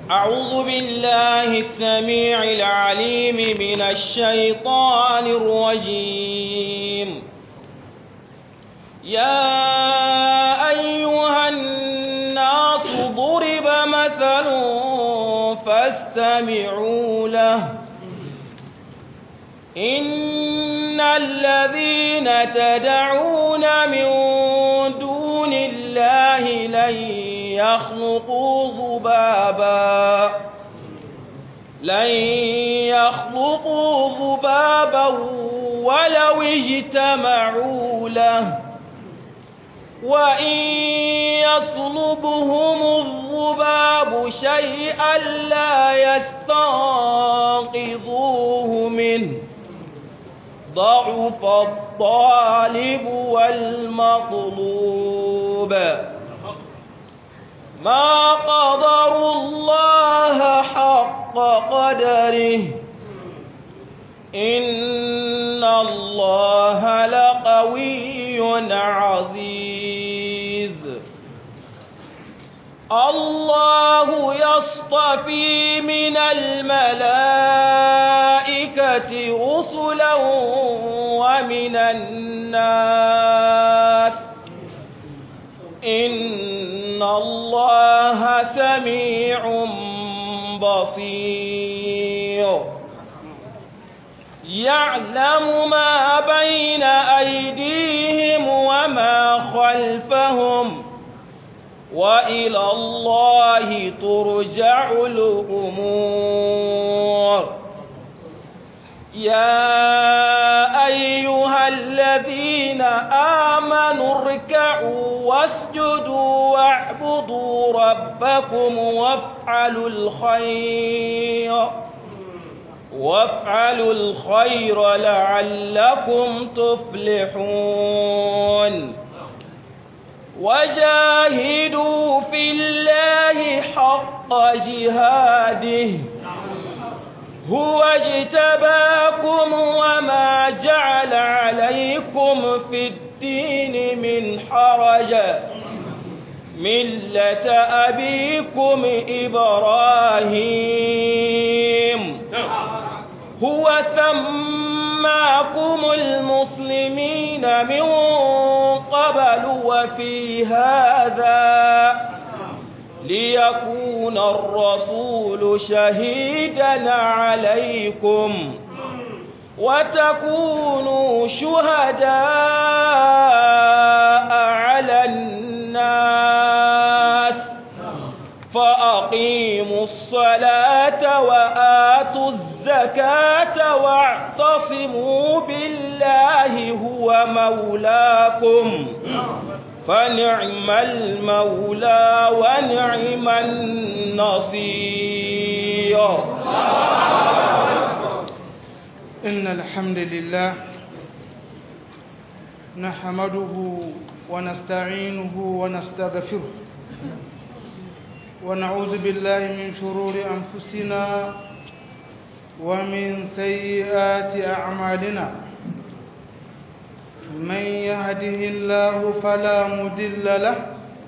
أعوذ بالله السميع العليم من الشيطان الرجيم يا أيها الناس ضرب مثل فاستمعوا له إن الذين تدعون من دون الله لن يخلقوا ذبابا لن يخلقوا ذبابا ولو اجتمعوا له وإن يصلبهم الذباب شيئا لا يستنقذوه منه ضعف الطالب والمطلوب ما قدروا الله حق قدره إن الله لقوي عزيز الله يصطفي من الملائكة رسلا ومن الناس إن الله سميع بصير يعلم ما بين أيديهم وما خلفهم وإلى الله ترجع الأمور يا أيها الذين آمنوا اركعوا واسجدوا واعبدوا ربكم وافعلوا الخير وافعلوا الخير لعلكم تفلحون وجاهدوا في الله حق جهاده هو اجتباكم وما جعل عليكم في الدين من حرج ملة أبيكم إبراهيم هو سماكم المسلمين من قبل وفي هذا ليكون الرسول شهيدا عليكم وتكونوا شهداء على الناس فأقيموا الصلاة وآتوا الزكاة واعتصموا بالله هو مولاكم فنعم المولى ونعم النصير إن الحمد لله نحمده ونستعينه ونستغفره ونعوذ بالله من شرور أنفسنا ومن سيئات أعمالنا من يهده الله فلا مدل له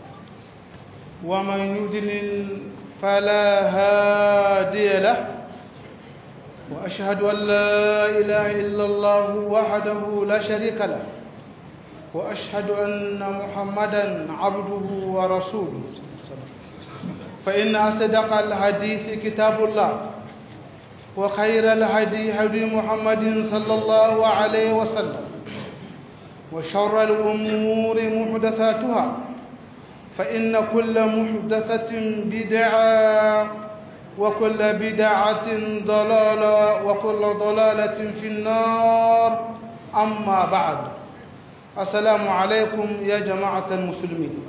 ومن يدلل فلا هادي له وأشهد أن لا إله إلا الله وحده لا شريك له وأشهد أن محمدا عبده ورسوله فإن أصدق الحديث كتاب الله وخير الهدي هدي محمد صلى الله عليه وسلم وشر الأمور محدثاتها فإن كل محدثة بدعة وكل بدعة ضلالة وكل ضلالة في النار أما بعد السلام عليكم يا جماعة المسلمين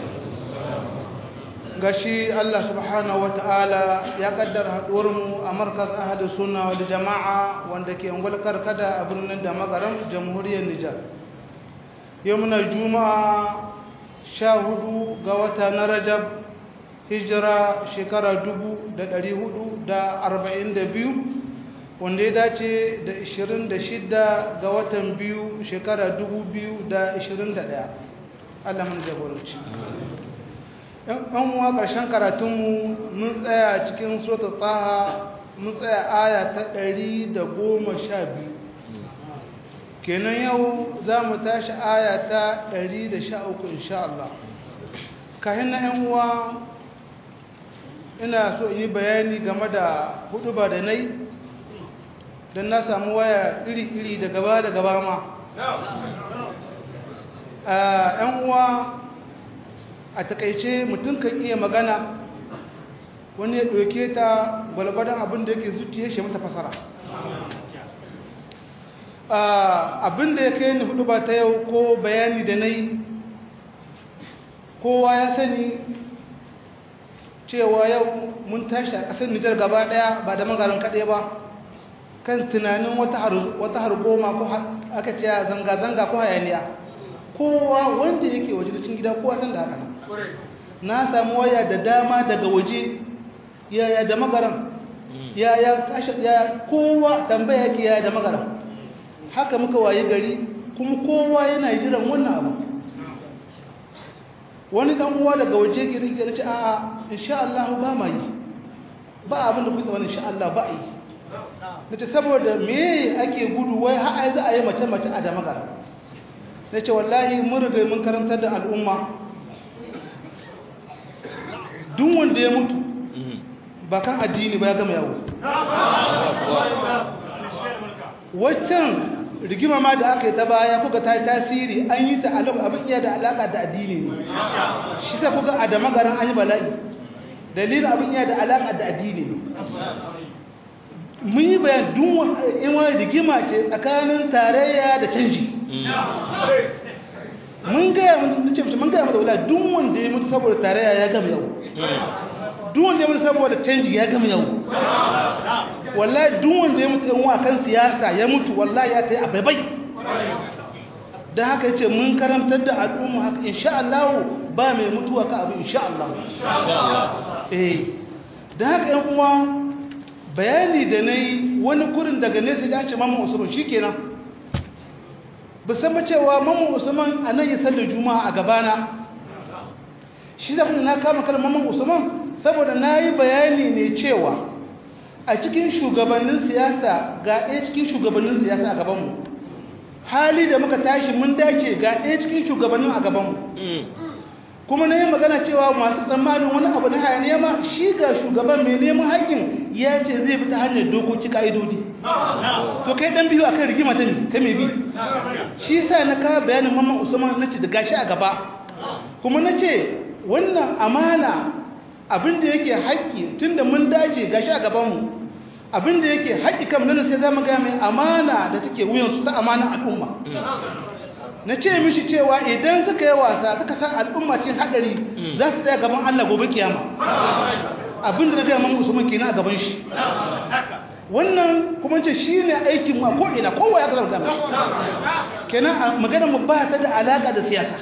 gashi Allah subhanahu wataala ya kaddara haɗuwarmu a markaz ahadu sunna wal jama'a wanda ke ungul karkada a birnin da magaram jamhuriyar Nijar yau muna juma'a sha hudu ga wata na rajab hijira shekara dubu da ɗari hudu da arba'in da biyu wanda ya dace da ishirin da shida ga watan biyu shekara dubu biyu da ishirin da ɗaya allah mun jagoranci ɗan uwa ƙarshen karatunmu mun tsaya cikin sota tsaha mun tsaya aya ta ɗari da goma sha biyu kenan yau za mu tashi aya ta ɗari da sha uku insha Allah kayan na ‘yan uwa ina so in yi bayani game da hudu ba da nai don na samu waya iri-iri da gaba da gaba ma ‘yan uwa a takaice mutum kan iya magana wani ya ɗauke ta gwalgwadon abin da yake zuciya shi mata fasara abin da ya kai ni hudu ba ta yau ko bayani da na yi kowa ya sani cewa yau mun tashi a ƙasar nijar gaba ɗaya ba da magarin kaɗai ba kan tunanin wata hargoma ko aka ce zanga-zanga ko hayaniya kowa wanda yake waje cikin gida kowa san da haka na samu waya da dama daga waje yaya da magaran yaya tashi yaya kowa tambaya yake yaya da magaran haka muka waye gari kuma kowa yana jiran wannan abu wani dan uwa daga waje ke rike ce a'a insha Allah ba ma yi ba abin da kuka wani insha Allah ba yi nace saboda me ake gudu wai har ai za a yi mace mace a da magana nace wallahi mun riga mun karantar da al'umma duk wanda ya mutu ba kan addini ba ya gama yawo waccan rigima ma da aka yi ta baya kuka ta yi tasiri an yi ta abin iya da alaka da addini ne shi ta kuka a da magaran an yi bala'i dalilin abin iya da alaka da addini ne mun yi bayan dun in wani rigima ce tsakanin tarayya da canji mun gaya mun ce mun gaya mata wala duk wanda ya mutu saboda tarayya ya gama yau duk wanda ya mutu saboda canji ya gama yau wallahi duk wanda ya mutu yan wa kan siyasa ya mutu wallahi ya tayi abai dan haka yace mun karantar da al'umma haka insha Allah ba mai mutuwa ka abu insha Allah eh dan haka yan uwa bayani da nayi wani kurin daga nesa ya ce mamman Usman shikenan ba san ba cewa mamman Usman anan ya sallar juma'a a gabana shi da na kama kalmar mamman Usman saboda nayi bayani ne cewa a cikin shugabannin siyasa ga ɗaya cikin shugabannin siyasa a gabanmu hali da muka tashi mun dace ga ɗaya cikin shugabannin a gabanmu kuma na yi magana cewa masu tsammanin wani abu na hayaniya ma shi ga shugaban mai neman haƙƙin ya ce zai bi ta hanyar dokoki ka'idodi to kai ɗan biyu a kan rigima ta ta mai bi shi sa na kawo bayanin mamman usman na ce da gashi a gaba kuma na ce wannan amana abin da yake haƙƙi tun da mun dace gashi a gabanmu abin da yake haƙƙi kam nan sai za mu ga mai amana da take wuyansu ta amana al'umma na ce mishi cewa idan suka yi wasa suka san al'umma cikin haɗari za su tsaya gaban Allah gobe kiyama abin da na gaya man usman kenan a gaban shi wannan kuma ce shi ne aikin mu a ko'ina kowa ya kasar gama kenan magana mu ba ta da alaƙa da siyasa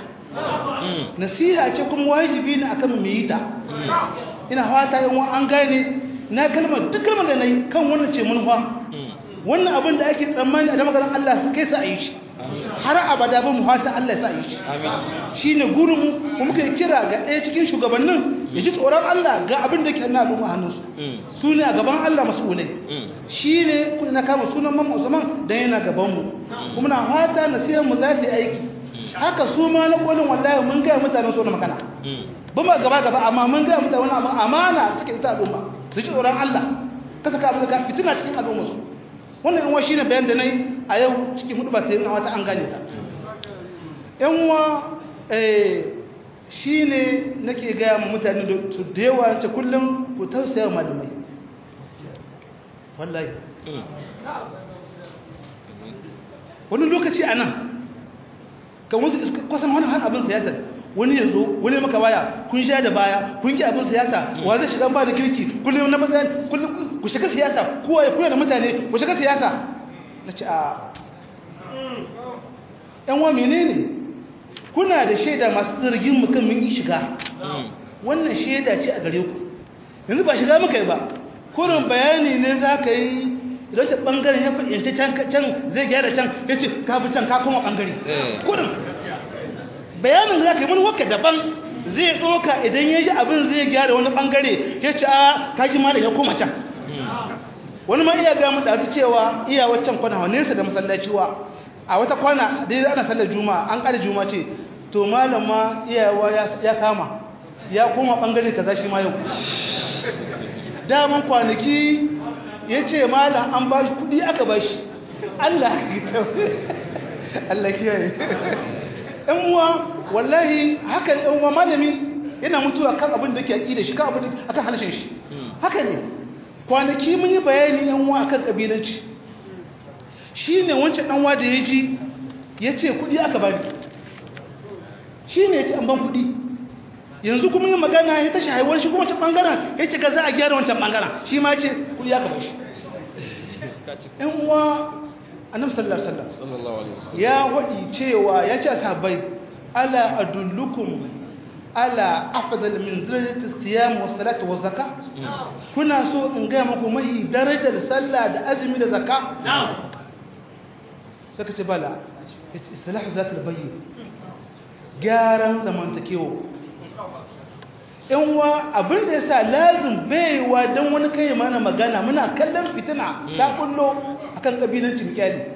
nasiha ce kuma wajibi ne akan mu yi ta ina fata yin an gane na kalmar duk kalmar da na yi kan wannan ce manufa wannan abin da ake tsammani a da maganar Allah su kai sa a yi shi har abada ba mu fata Allah ya sa yi shi shi ne gurinmu kuma muka yi kira ga ɗaya cikin shugabannin ya ji tsoron Allah ga abin da ke na al'umma hannunsu su ne a gaban Allah mas'ulai shi ne kuna na kama sunan mamma usman don yana gabanmu kuma na fata nasihar mu za ta yi aiki haka su ma na kolin wallahi mun gaya mutanen so na makana ba ma gaba gaba amma mun gaya mutane wani abu amana suke ita al'umma su ji tsoron Allah ka saka abin da ka fitina cikin al'umma su wannan yan shi ne bayan da nayi a yau cikin hudu ba sai na wata an gane ta yan uwa eh shine nake gaya ma mutane da su da yawa ce kullum ku tausaya malamai wallahi wani lokaci a nan kan wasu kwasan wani har abin siyasar wani yanzu wani maka baya kun sha da baya kun ki abin siyasa wa zai shiga ba da kirki kullum na maza kullum ku shiga siyasa kowa ya kula da mutane ku shiga siyasa na ce a yan wa menene kuna da shaida masu zargin mu kan mun yi shiga wannan shaida ce a gare ku yanzu ba shiga muka yi ba kurin bayani ne za ka yi idan ta ɓangaren ya fahimci can zai gyara can ya ce ka fi can ka kuma ɓangare kurin bayanin za ka yi wani waka daban zai ɗoka idan ya ji abin zai gyara wani ɓangare ya ce a kaji malam ya koma can wani ma iya gamu da su cewa iya waccan kwana wa nesa da masallaci wa a wata kwana dai ana sallar juma'a an ƙara juma'a ce to malam ma iyawa ya kama ya koma ɓangare kaza shi ma yau daman kwanaki ya ce malam an ba shi kuɗi aka ba shi Allah Allah kiyaye ɗan uwa wallahi haka ɗan uwa malami yana mutuwa kan abin da ke aƙi da shi kan abin da akan halashin shi haka ne kwanaki mun yi bayani ɗan uwa akan ƙabilanci shi ne wancan ɗan uwa da ya ji ya ce kuɗi aka bani shi ne ya ce an ban kuɗi yanzu kuma yin magana ya tashi haihuwar shi kuma wancan ɓangaren ya ce ga za a gyara wancan ɓangaren shi ma ce kuɗi aka bashi ɗan uwa annabi sallallahu alaihi wasallam ya wadi cewa ya ce sahabbai ala adullukum ala afdal min darajati siyam wa salati wa zakka kuna so in ga muku mai darajar sallah da azumi da zakka saka ce bala yace islahu zatul bayyin gyaran zamantakewa in wa abin da yasa lazim baiwa dan wani kai mana magana muna kallon fitina ta kullo akan kabilancin kyali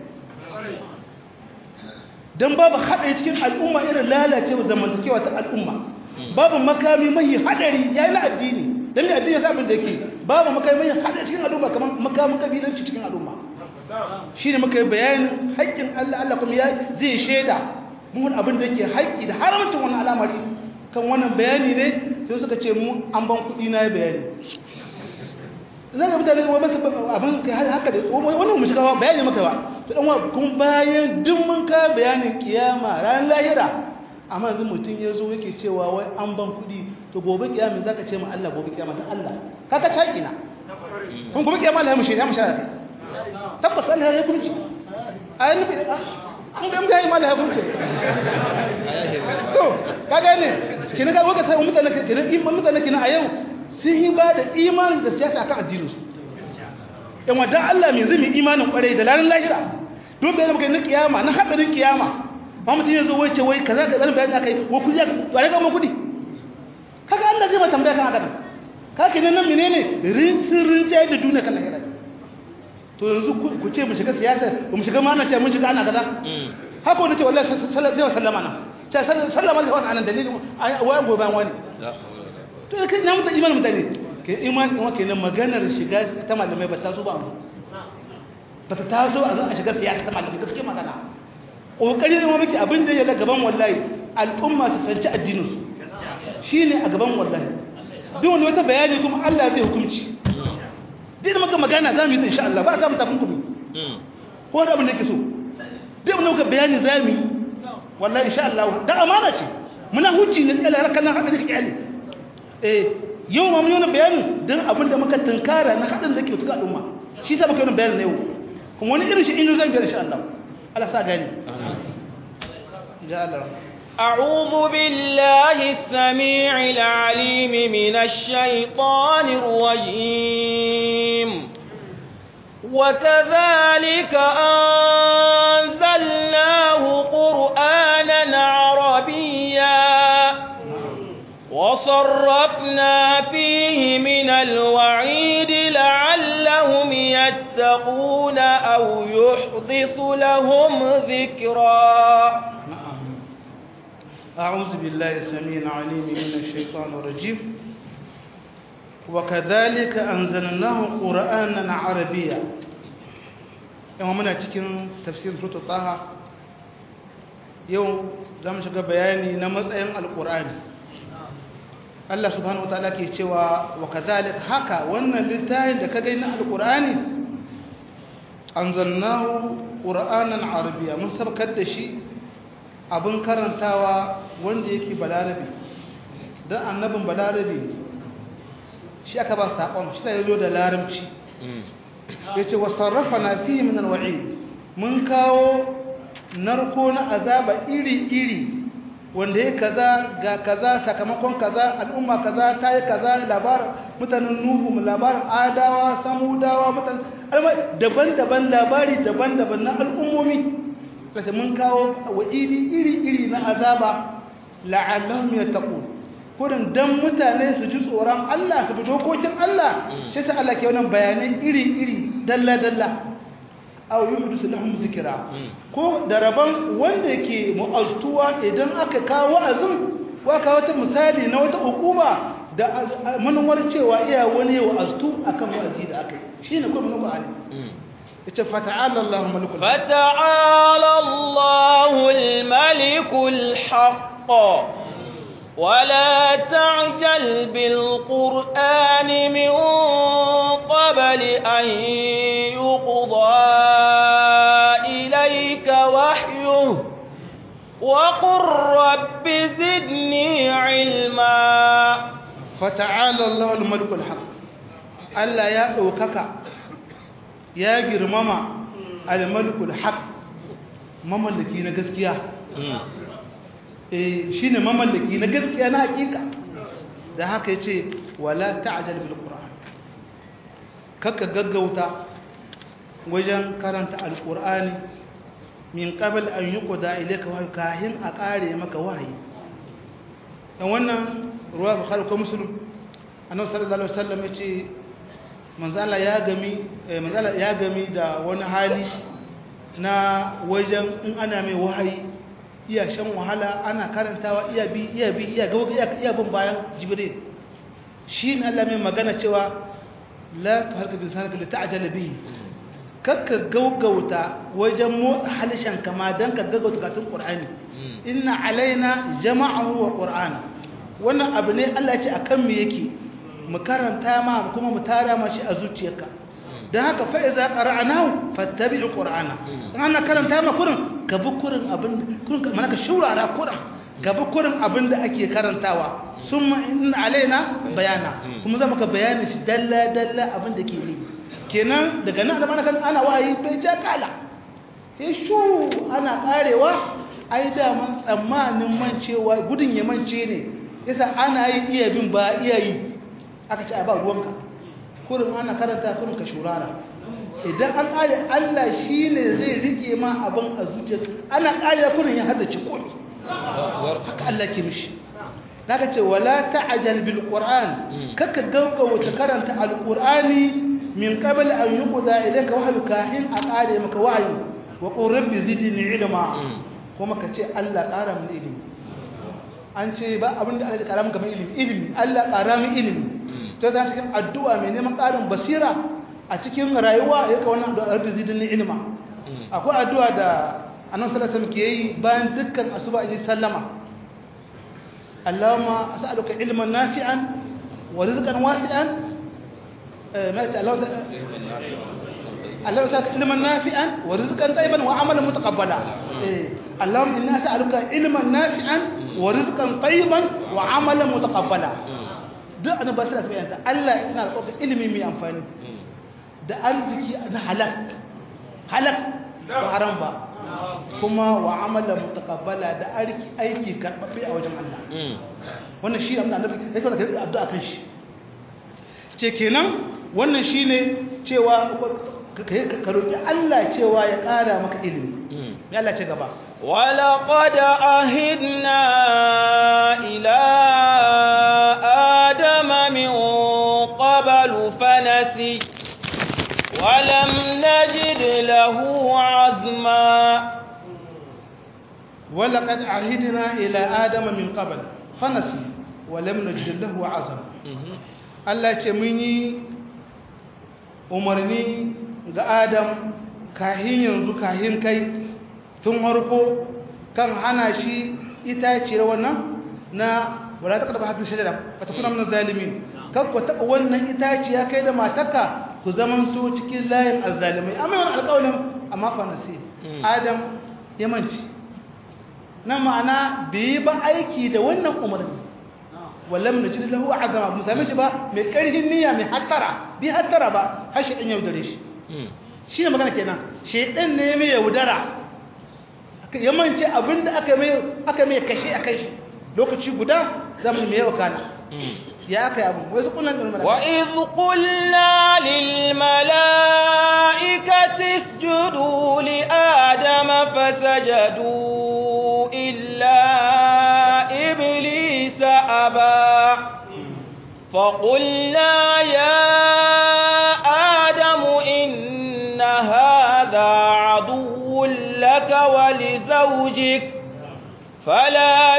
don babu haɗari cikin al'umma irin lalacewa zamantakewa ta al'umma babu makami mai haɗari ya yi na addini don mai addini sabin da yake babu makami mai haɗari cikin al'umma kamar makamin kabilanci cikin al'umma shi ne muka yi bayanin haƙƙin allah allah kuma ya zai shaida mun abin da yake haƙƙi da haramcin wani al'amari kan wannan bayani ne sai suka ce mu an ban kuɗi na bayani za ka mutane wa masu abin haka da wannan mu shiga bayani maka ba to dan kun bayan duk mun ka bayanin kiyama ran lahira amma yanzu mutum ya zo yake cewa wai an ban kudi to gobe kiyama za ka ce ma Allah gobe kiyama ta Allah kaka taki na kun gobe kiyama Allah ya mushe ya mushe da kai tabbas Allah ya kunci ayi nufi an da mutane ma Allah ya kunci to kaga ne kina ga waka sai mutane kina mutane kina a yau sun yi ba da imanin da siyasa akan addininsu yan wadda Allah mai zumi imanin kwarai da ranar lahira don bayan maka na kiyama na hadarin kiyama ba mutum ya zo wai ce wai kaza ka zanen bayan aka yi wa kudi ba ne gama kudi kaga Allah zai ma tambaya kan haka nan ka ke nan menene rinsin rinjaye da duniya kan lahira to yanzu ku ce mu shiga siyasa mu shiga mana ce mun shiga ana kaza haka wani ce wallahi zai sallama nan ce sallama zai wani anan dalilin wayan gobe wani to da kai na mutan imanin mutane ke imanin kuma kenan maganar shiga ta malamai ba ta zo ba ba ta tazo a zan a shiga siyasa ta malamai gaske magana kokari ne muke abin da ya ga gaban wallahi al'umma su sanci addinin su shine a gaban wallahi duk wani wata bayani kuma Allah zai hukunci duk maka magana za mu yi insha Allah ba za mu tafin kudu ko da abin da yake so duk wani muka bayani za mu yi wallahi insha Allah da amana ce muna hujji ne tsala harkar nan haka da kake eh yau ma mun yi bayanin don abin da muka tunkara na haɗin da ke tuka al'umma shi sa muka yi bayanin na yau kuma wani irin shi inda zan biyar insha Allah Allah sa gani ja Allah أعوذ بالله السميع العليم من الشيطان الرجيم وكذلك أنزلناه قرآنا عربيا وصرفنا فيه من الوعيد لعلهم يتقون أو يحدث لهم ذكرا أعوذ بالله السميع العليم من الشيطان الرجيم وكذلك أنزلناه قرآنا عربيا يوم منا cikin tafsir sura Taha yau zamu shiga bayani na matsayin alqur'ani Allah subhanahu wataala ke cewa wa kadhalik haka wannan littafin da ka gani na alqur'ani anzalnahu qur'anan arabiyya mun sabkar da shi abin karantawa wanda yake balarabi dan annabin balarabi shi aka ba sakon shi sai zo da larabci yace wasarrafana fihi min alwa'id mun kawo narko na azaba iri iri wanda ya kaza ga kaza sakamakon kaza al'umma kaza ta yi kaza labarin mutanen nuhu labarin adawa samudawa mutanen daban-daban labari daban-daban na al'ummomi kasa mun kawo wa iri iri iri na azaba la'allahum yattaqun kurin dan mutane su ji tsoron Allah su bi dokokin Allah shi ta Allah ke wannan bayanai iri-iri dalla-dalla aw yuhdisu lahum zikra ko da rabon wanda ke mu'aztuwa idan aka kawo wa'azin ko aka wata misali na wata hukuma da manuwar cewa iya wani wa'aztu akan wa'azi da aka yi shine kuma Qur'ani yace fata'ala Allahu malikul fata'ala Allahul malikul haqq ولا تعجل بالقرآن من قبل أن يقضى إليك وحيه وقل رب زدني علما فتعالى الله الملك الحق ألا يأوكك يا جرمما الملك الحق مملكي نغسكيا eh shine mamallaki na gaskiya na hakika da haka yace wala ta'jal bil qur'an kaka gaggauta wajen karanta alqur'ani min qabl an yuqda ilayka wahyi kahin a kare maka wahayi dan wannan ruwa bukhari ko muslim annabi sallallahu alaihi wasallam yace manzala ya gami manzala ya gami da wani hali na wajen in ana mai wahayi iya shan wahala ana karantawa iya bi iya bi iya ga iya iya bin bayan jibril shi ne Allah mai magana cewa la tuharka bi sanaka li ta'jala bihi kakka gaugauta wajen motsa halishan kama dan ka gaugauta katun qur'ani inna alaina jama'ahu wa qur'ana wannan abu ne Allah ya ce akan mu yake mu karanta ma kuma mu tara ma shi a zuciyarka dan haka fa iza qara'nahu fattabi'u qur'ana ana karanta ma kurin ka bi kurin abin kurin mana ka shurara kurin ka bi kurin abin da ake karantawa summa inna alaina bayana kuma za ka bayani shi dalla dalla abin da ke yi kenan daga nan da mana kan ana wayi bai ja kala shu ana karewa ai da man tsammanin mancewa gudun ya mance ne yasa ana yi iya bin ba iya yi aka ce a ba ruwanka kurin ana karanta kurin ka shurara idan an kare Allah shi ne zai rike ma abin a zuciyar ana kare kurin ya haddace komi haka Allah ke mishi daga ce wala ta'jal bil qur'an kaka gaggauta karanta alqur'ani min qabl an yuqda ilayka wahyu kahin a kare maka wahyu wa qur rabbi zidni ilma kuma ka ce Allah ƙara min ilimi an ce ba abinda Allah ya ƙara maka ilimi ilimi Allah ƙara min ilimi ta zan cikin addu'a mai neman ƙarin basira a cikin rayuwa ya ka wannan addu'a rabbi zidni ilma akwai addu'a da annabi sallallahu alaihi wasallam ke yi bayan dukkan asuba in sallama Allahumma as'aluka ilman nafi'an wa rizqan wasi'an ma ta Allah Allah saka ilman nafi'an wa rizqan tayyiban wa amalan mutaqabbala Allahumma inna as'aluka ilman nafi'an wa rizqan tayyiban wa amalan mutaqabbala duk annabi sallallahu alaihi wasallam Allah yana da ilimi mai amfani da arziki na halak halak ba haram ba kuma wa amala mutaqabbala da aiki aiki karbabbe a wajen Allah wannan shi amma annabi yake da kai addu'a kan shi ce kenan wannan shine cewa ka roki Allah cewa ya ƙara maka ilimi me Allah ce gaba ولقد أهدنا إلى آدم من قبل فنسي ولم نجد له عزما ولقد عهدنا إلى آدم من قبل فنسي ولم نجد له عزما Allah ce mun yi umarni ga Adam kahin yanzu kahin kai tun harko kan hana shi itaciyar wannan na wala ta karba hadin shajara fa takuna min zalimin kan ku taba wannan itaciya kai da matarka ku zaman so cikin layin azzalimai amma wannan alƙawarin amma fa nasi Adam ya manci na ma'ana bai ba aiki da wannan umarni wallam najid lahu azama mu same shi ba mai karhin niyya mai hattara bi hattara ba har shi dan yaudare shi shine magana kenan shedan ne mai yaudara ya mance abinda aka mai aka mai kashe a kai shi lokaci guda zamu mai yawa kana ya aka yi abu wai zukunan da malaka wa idh qulna lil malaikati isjudu li adama fasajadu illa iblisa aba فقلنا يا آدم إن هذا عدو لك ولزوجك فلا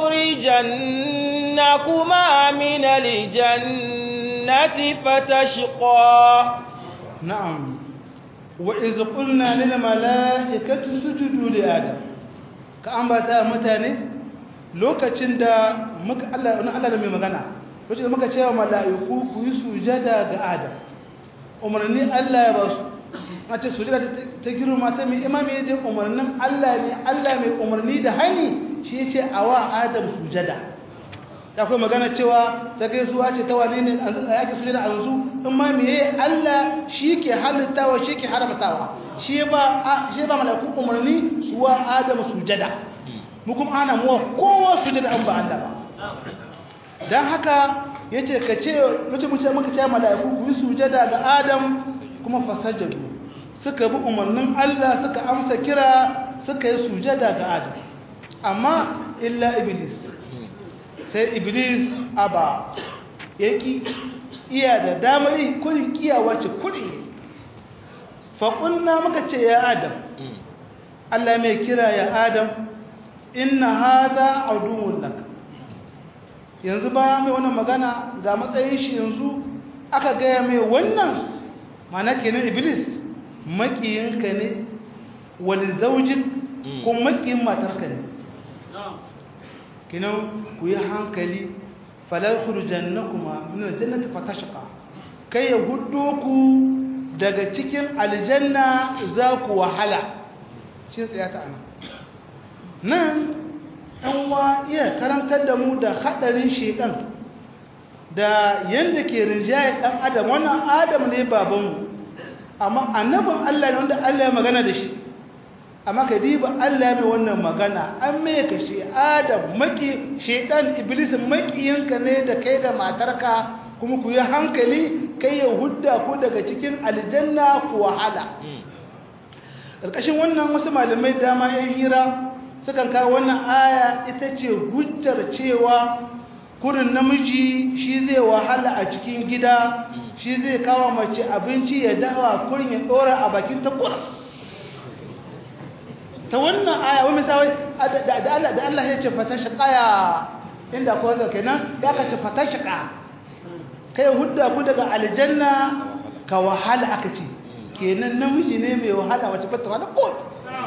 يخرجنكما من الجنة فتشقى نعم وإذ قلنا للملائكة اسجدوا لآدم كأنبتا متاني lokacin da muka Allah wani Allah da mai magana lokacin da muka cewa mala'iku ku yi sujada ga Adam umarni Allah ya ba su a ce sujada ta girma ta mai imami da umarnin Allah ne Allah mai umarni da hani shi ya ce a wa Adam sujada ta kuma magana cewa ta gaisuwa ce ta wane ne a yake sujada a yanzu in ma meye Allah shi ke halittawa shi ke haramtawa shi ba shi ba mala'iku umarni su wa Adam sujada mu kuma ana muwa kowa sujada an ba Allah ba dan haka yace ka ce mutum mutum muka ce mala'iku ku yi sujada ga Adam kuma fasajadu suka bi umarnin Allah suka amsa kira suka yi sujada ga Adam amma illa iblis sai iblis aba yaki iya da damar yi kurin kiyawa ce kurin faƙunna muka ce ya Adam Allah mai kira ya Adam inna hadha aduwwun lak yanzu ba mai wannan magana ga matsayin shi yanzu aka gaya mai wannan mana kenan iblis makiyinka ne wani zaujin ko makiyin matarka ne kinan ku yi hankali falar kurjan na kuma nuna jannata fatashaka kai ya hudu ku daga cikin aljanna za ku wahala shi tsaya ta ana nan ɗan wa iya karantar da mu da haɗarin shekan da yadda ke rinjaye ɗan adam wannan adam ne babanmu amma annabin Allah ne wanda Allah ya magana da shi amma ka diba Allah mai wannan magana an mai ka shi adam maki shedan iblis makiyinka ne da kai da matarka kuma ku yi hankali kai ya hudda ku daga cikin aljanna ku wahala ƙarƙashin wannan wasu malamai dama yan hira sukan kawo wannan aya ita ce hujjar cewa kurin namiji shi zai wahala a cikin gida shi zai kawo mace abinci ya dawa kurin ya dora a bakin ta kura ta wannan aya wani misali da Allah ya ce fata shiƙaya inda ko zai kenan ya ka ce fata shiƙa kai hudda ku daga aljanna ka wahala aka ce kenan namiji ne mai wahala wace fata wahala ko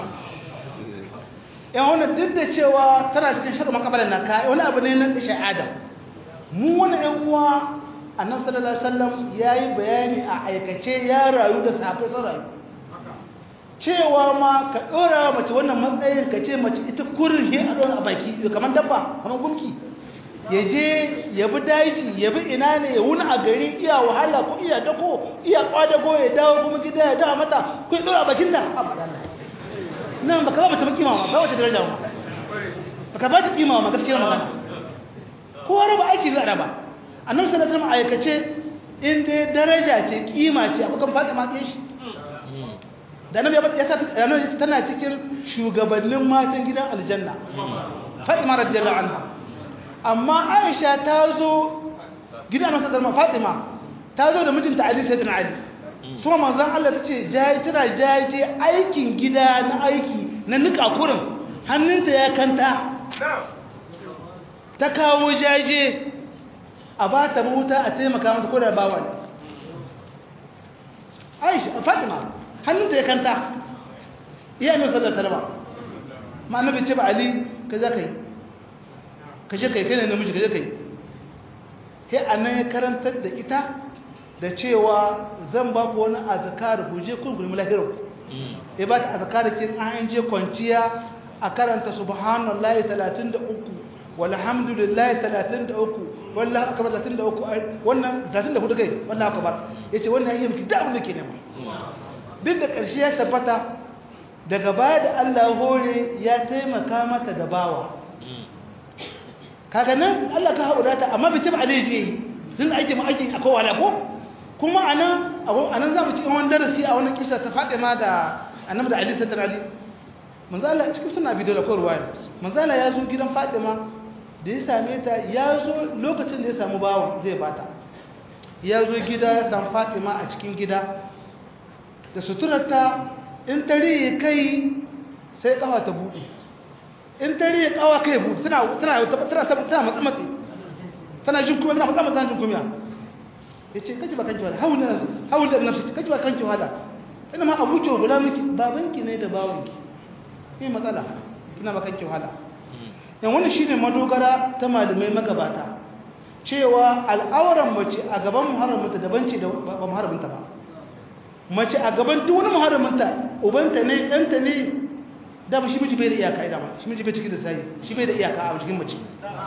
yan wannan duk da cewa tana cikin shaɗu makabalar na ka wani abu ne nan da adam mu wani ‘yan uwa annabi sallallahu alaihi wasallam ya yi bayani a aikace ya rayu da safe sun rayu cewa ma ka ɗora mace wannan matsayin ka ce mace ita kurin he a ɗora a baki kamar dabba kamar gumki ya je ya bi daji ya bi ina ne ya wuni a gari iya wahala ko iya dako iya kwadago ya dawo kuma gida ya dawo mata ko ya ɗora a bakin da a faɗa nan baka ba mace ba kima ma ba wace daraja ma baka ba ta kima ma gaskiyar magana kowa raba aiki za a raba annabi sallallahu alaihi wasallam aikace in dai daraja ce kima ce akwai kan Fatima ke shi da annabi ya sa annabi tana cikin shugabannin matan gidan aljanna Fatima radiyallahu anha amma Aisha ta zo gidan annabi sallallahu alaihi Fatima ta zo da mijinta Ali sayyidina Ali kuma manzon Allah tace jayi tana jayi aikin gida na aiki na nika kurin hannunta ya kanta ta kawo jaje a ba ta mahuta a taimaka mata ko da bawa ne aisha fatima hannunta ya kanta iya mai sadar salama ma annabi ce ba ali ka za ka yi ka je ka yi kai ne namiji ka je ka yi sai annan ya karantar da ita da cewa zan ba ku wani azkar ku je kun gurmi lahirar ya ba ta azkar kin an je kwanciya a karanta subhanallahi 33 walhamdulillahi 33 wallahi akbar 33 wannan 34 kai wallahi akbar yace wannan yayin miki da abin da ke nema duk da ƙarshe ya tabbata daga baya da Allah hore ya taimaka mata da bawa kaga nan Allah ka haura ta amma bai taba alaji din aiki mu aiki akwai wala ko kuma anan anan zamu cikin wani darasi a wannan kisa ta Fatima da Annabi da Ali sallallahu alaihi manzo Allah cikin suna bidiyo da korwa manzo Allah ya zo gidan Fatima da ya same ta ya zo lokacin da ya samu bawan zai bata ya zo gida ya san fatima a cikin gida da suturarta in tare kai sai kawa ta buɗe in tare kawa kai buɗe tana tana tana tana matsa matsi tana jin kuma tana matsa matsa jin kuma yace kaji ba kanki wala haula haula nafsi kaji ba kanki wala ina ma abuki wa gulamiki babanki ne da bawanki me matsala ina ba kanki wala yan wannan shine madogara ta malamai magabata cewa al'auran mace a gaban muharraminta daban ce da ba muharraminta ba mace a gaban duk wani muharraminta ubanta ne ɗanta ne da ba shi miji bai da iyaka ida ma shi miji bai cikin da sai shi bai da iyaka a cikin mace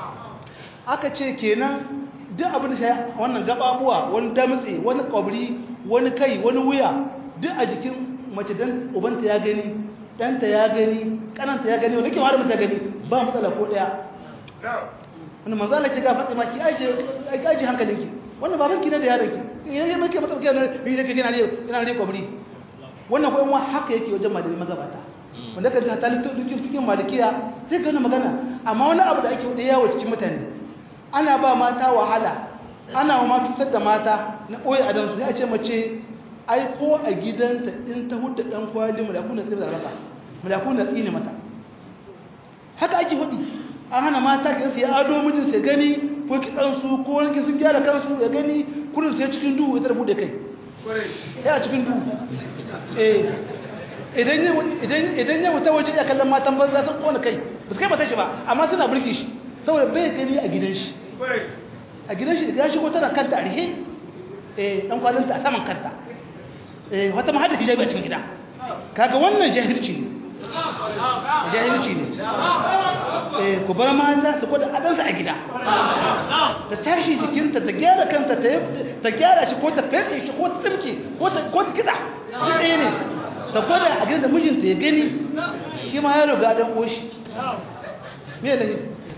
aka ce kenan duk abin da shi wannan gababuwa wani damtse wani kwabri wani kai wani wuya duk a jikin mace dan ubanta ya gani ɗanta ya gani kananta ya gani wani ke muharraminta gani ba matsala ko ɗaya wani manzo Allah ki ga Fatima ki aje aje hankalinki wannan babanki ne da yaronki yayin muke mata kike ne bi yake kina ne kina ne kwabri wannan ko in haka yake wajen malami magabata wanda kan ta lukin fikin malikiya sai ga magana amma wani abu da ake wada yawo cikin mutane ana ba mata wahala ana wa mata tutar da mata na koyi adan su ya ce mace ai ko a gidanta in ta hudda dan kwali malaku na tsine mata malaku na tsine mata haka ake hudi an hana mata ki sai ado mijin sai gani ko ki dan su ko wani ki sun gyara kansu ya gani kurin sai cikin duhu ita da bude kai ya cikin duhu eh idan ya idan idan ya wuta waje ya kallon matan banza sun kona kai ba su kai mata shi ba amma suna burki shi saboda bai gani a gidan shi a gidan shi da ya shigo tana kanta a rihe eh dan kwalinta a saman kanta eh wata ma hada hijabi a cikin gida kaga wannan jahilci ne jahilci ne eh ku bar mata su gwada adansu a gida ta tashi jikinta ta gyara kanta ta gyara shi ko ta fetse shi ko ta tsimke ko ta kiɗa shi ɗaya ne ta gwada a gidan da mijinta ya gani shi ma ya riga don ƙoshi me da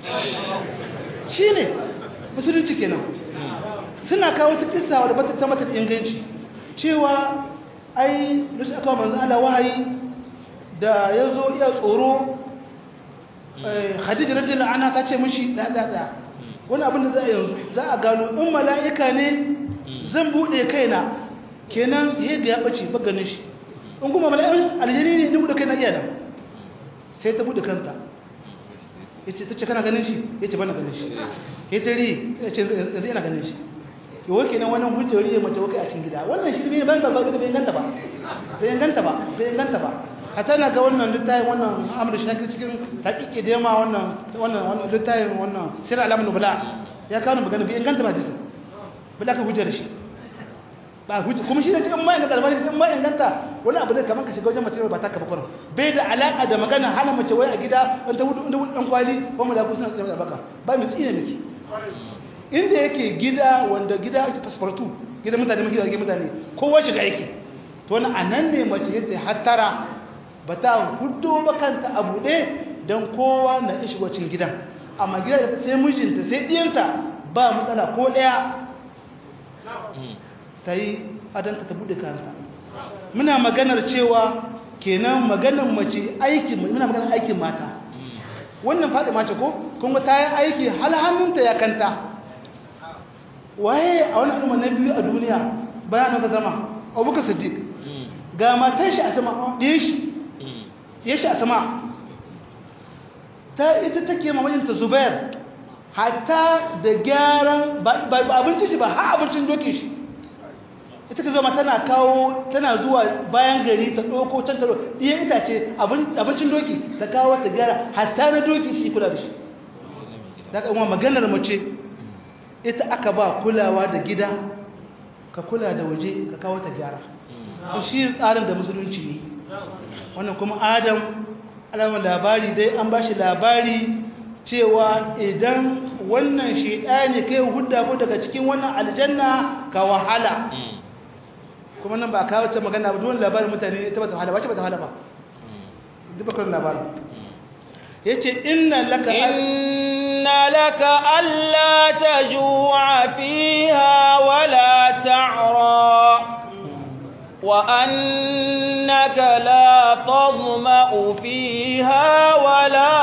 shi ne musulunci kenan suna kawo ta kisa wadda bata ta mata inganci cewa ai da shi aka manzo Allah wahayi da ya zo iya tsoro khadija radiyallahu anha ta ce mishi da da da wani abin da za a yanzu za a gano in mala'ika ne zan bude kaina kenan yadda ya bace ba ganin shi in kuma mala'ikan aljini ne ni bude kaina iya nan sai ta bude kanta yace tace kana ganin shi yace bana ganin shi yace ri yace yanzu ina ganin shi to wai kenan wannan hujjori mace wai a cikin gida wannan shi ne ban ba bai ganta ba bai ganta ba bai ganta ba hata na ga wannan littafin wannan amur shakir cikin taƙiƙe da yamma wannan wannan littafin wannan sirar alamun nubula ya kawo magana bai inganta ba jisun bala ka hujjar shi ba hujjar kuma shi ne cikin ma inganta albani cikin ma inganta wani abu da kamar ka shiga wajen mace ba ta kafa kwanan bai da alaƙa da magana hana mace wai a gida in ta hudu ɗan kwali ko mu da ku suna tsaye da baka ba mu tsine miki inda yake gida wanda gida ake fasfartu gidan mutane mutane mutane kowa shiga yake to wani a nan ne mace yadda hattara ba ta hudu ba kanta a buɗe don kowa na ishi wacin gidan amma gida sai mijinta sai ɗiyanta ba matsala ko ɗaya ta yi adanta ta buɗe kanta muna maganar cewa kenan maganar mace aikin muna maganar aikin mata wannan faɗi mace ko kuma ta yi aiki hal hannunta ya kanta waye a wani al'umma na biyu a duniya bayan ka zama abubakar siddiq ga matan shi a sama ɗaya shi ya shi a sama ta ita take mamajinta zubair hatta da gyaran ba abincin shi ba ha abincin dokin shi ita ka zama tana kawo tana zuwa bayan gari ta ɗauko can taro ɗiyan itace abincin doki ta kawo ta gyara hatta na doki shi kula da shi da ka kuma maganar mace ita aka ba kulawa da gida ka kula da waje ka kawo ta gyara shi tsarin da musulunci ne wannan kuma adam alamar labari dai an ba shi labari cewa idan wannan shaidani kai hudda ko daga cikin wannan aljanna ka wahala kuma nan ba a kawo ce magana ba duwan labarin mutane ta bata wahala ba ce bata wahala ba duk bakar labarin ya ce inna laka inna laka alla taju'a fiha wala ta'ra وأنك لا تظمأ فيها ولا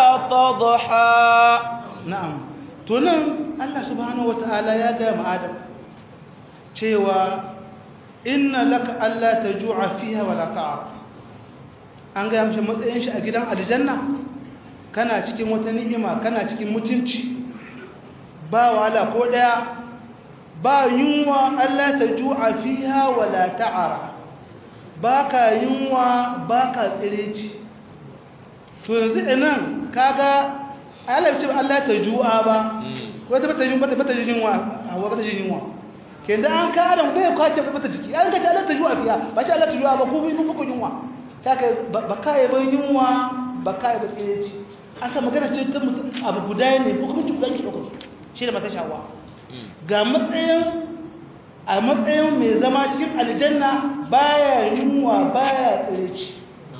تضحى نعم تنم الله سبحانه وتعالى يا دام آدم cewa inna laka alla tajua fiha wala ta'ar an ga mishi matsayin shi a gidan aljanna kana cikin wata ni'ima kana cikin mutunci ba wahala ko daya ba yunwa Allah tajua fiha wala ta'ar baka yunwa baka tsireci to yanzu inan kaga Allah ce Allah tajua ba wata bata yunwa bata yunwa bata yunwa kenda an ka adam bai kwace ba ta jiki an ga ta Allah ta juwa fiya ba ta Allah ta juwa ba ku bi muku yunwa saka ba kai ba yunwa ba kai ba tsireci an ka magana ce ta mutum abu guda ne ko kuma tuba ki dauko shi da mata shawa ga matsayin a matsayin mai zama cikin aljanna baya yunwa baya tsireci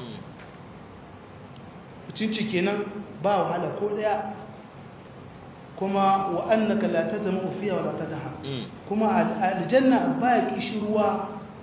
mutunci kenan ba wahala ko daya kuma wa annaka la tazmu fiha wa la tadha kuma aljanna ba kishruwa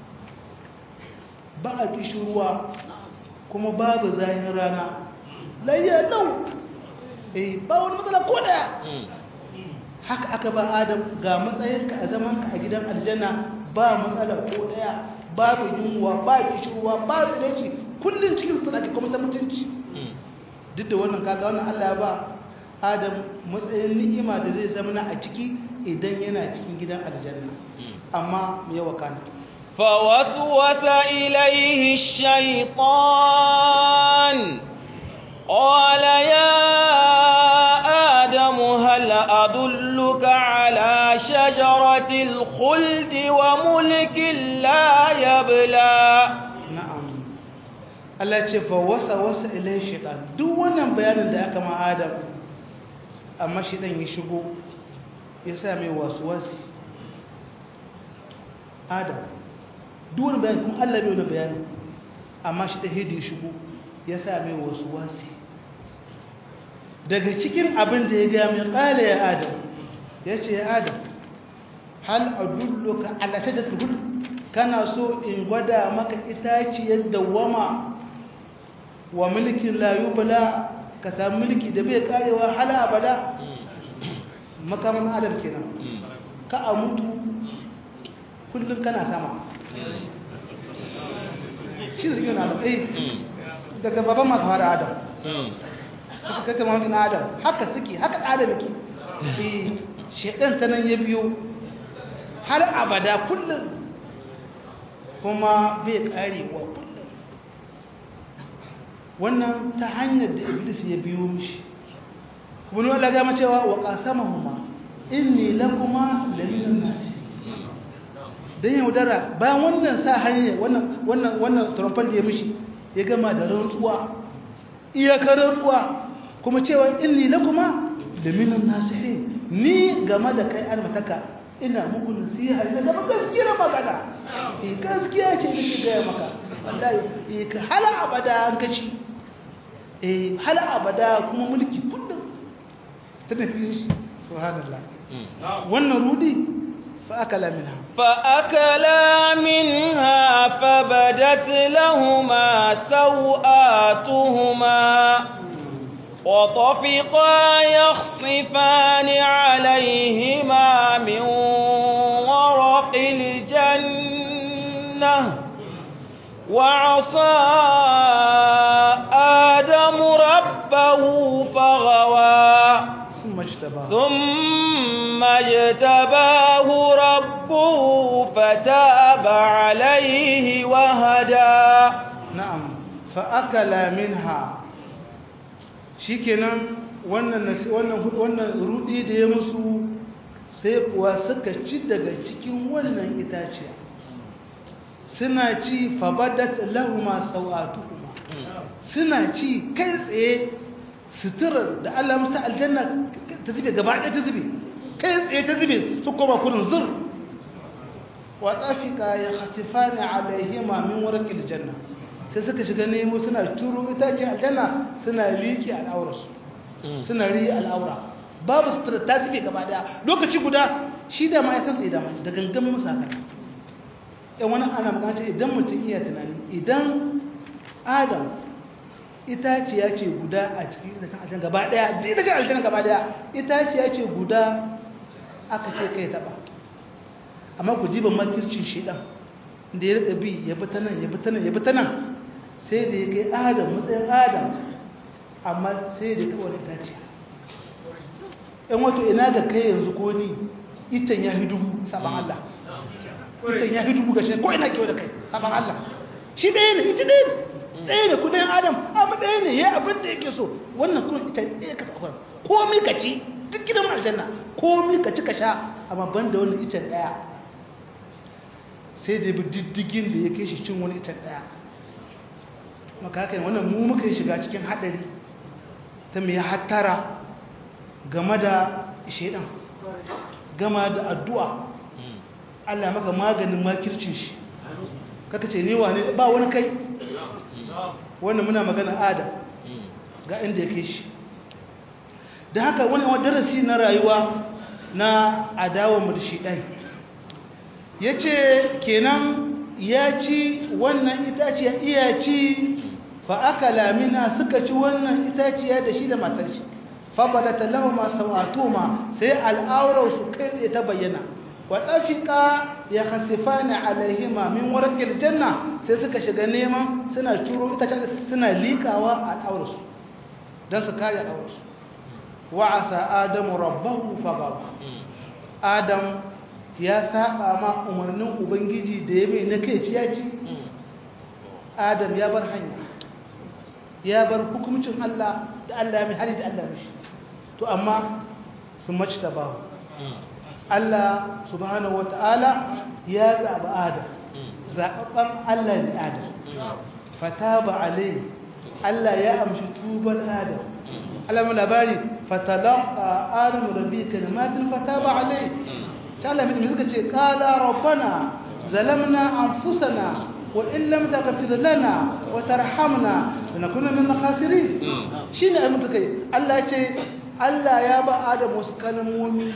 ba kishruwa kuma babu zahin rana layya dau eh ba wani matsala ko daya haka aka ba adam ga matsayinka a zamanka a gidan aljanna ba matsala ko daya babu yunwa ba kishruwa ba tsilaci kullun cikin sadaki kuma ta mutunci duk da wannan kaga wannan Allah ya ba adam matsayin ni'ima da zai zama a ciki idan yana cikin gidan aljanna amma me yawa kana فوسوس إليه الشيطان قال يا آدم هل أدلك على شجرة الخلد وملك لا يبلى na'am Allah ce fa wasa wasa ilai shaitan duk wannan bayanin da aka ma adam amma shaitan ya shigo ya sa mai wasu wasi adam duk wani bayanin kuma Allah bai wani bayani amma shaitan hidi ya shigo ya sa mai wasu wasi daga cikin abin da ya gaya mai kala ya adam ya ce ya adam hal adulluka ala sajdatul hud kana so in gwada maka itaciyar dawama wa mulkin layubala ka samu mulki da bai karewa hala abada makaman adam kenan ka a mutu kullum kana sama shi da rikin adam eh daga baban maka fara adam haka kaka mamakin adam haka suke haka adam yake shi shaidan ta nan ya biyo har abada kullum kuma bai karewa kullum wannan ta hanyar da iblis ya biyo mishi kuma ni wala gama cewa wa qasamahuma inni lakuma laminan nasi dan yaudara bayan wannan sa hanya wannan wannan wannan trompan da ya mishi ya gama da rantsuwa iyakar rantsuwa kuma cewa inni lakuma laminan nasihin ni game da kai almataka ina muku nasiha ina zama gaskiyar magana eh gaskiya ce nake gaya maka wallahi eh ka hala abada an kaci eh hala abada kuma mulki kullum ta tafi shi subhanallah wannan rudi fa akala minha فأكلا منها فبدت لهما سوآتهما وطفقا يخصفان عليهما من ورق الجنة وعصى آدم ربه فغوى ثم اجتباه ثم اجتباه ربه فتاب عليه وهدى na'am fa akala minha shikenan wannan nasi- wannan hu- wannan rudi da ya musu sai kuwa suka ci daga cikin wannan itaciya suna ci fabadat lahuma sawatuhuma suna ci kai tsaye suturar da Allah musta aljanna ta zube gaba ɗaya ta zube kai tsaye ta zube su koma kudin zur wa tsafika ya hasifani alaihima min warqil janna sai suka shiga nemo suna turo itacen aljanna suna liƙi al'aurarsu suna ri al'aura babu sutura ta zube gaba daya lokaci guda shi da ma ya san tsaye da da gangamin musu haka yan wani ana magana idan mutum iya tunani idan adam itaciya ce guda a cikin itacen aljanna gaba daya da itacen aljanna gaba daya itaciya ce guda aka ce kai taba amma ku jiban makircin shedan da ya rika bi ya bi ta nan ya bi ta nan ya bi ta nan sai da ya kai adam matsayin adam amma sai da ta wani dace yan wato ina da kai yanzu ko ni itan ya fi dubu saban Allah itan ya fi dubu ga shi ko ina kewa da kai saban Allah shi ɗaya ne ita ɗaya ne ɗaya ne kudayen adam amma ɗaya ne ya abin da yake so wannan kuma ita ɗaya ka taɓa komi ka ci duk gidan aljanna komi ka ci ka sha amma ban da wannan itan ɗaya sai da bi diddigin da ya kai shi cin wani itan ɗaya maka haka wannan mu muka yi shiga cikin haɗari ta mai hattara game da shaidan gama da addu'a Allah maka maganin makircin shi kaka ce newa ne ba wani kai wannan muna magana adam ga inda ya kai shi da haka wani darasi na rayuwa na adawa mu da shaidan ya ce kenan ya ci wannan itaciya iya ci fa'akala mina suka ci wannan itaciya da shi da matar shi fabalata lahuma sawatuma sai al'aurar su kai tsaye ta bayyana wa ɗafika ya khasifani alaihima min warqil janna sai suka shiga neman suna curo itacen suna likawa al'aurar su dan su kare al'aurar su wa asa adamu rabbahu fagawa adam ya saba ma umarnin ubangiji da ya mai na kai ciyaci adam ya bar hanya ya bar hukumcin Allah da Allah mai hali da Allah mishi to amma sun mace ta bahu Allah subhanahu wata'ala ya zaɓi adam zaɓaɓɓen Allah ne adam fata ba alai Allah ya amshi tuban adam Allah mai labari fatalaka adam rabbi kalimatin fata ba alai ta Allah mai suka ce kala rabbana zalamna anfusana وإن لم تغفر لنا وترحمنا لنكون من الخاسرين شنو أي متكي الله يجي الله يا با آدم wasu kalmomi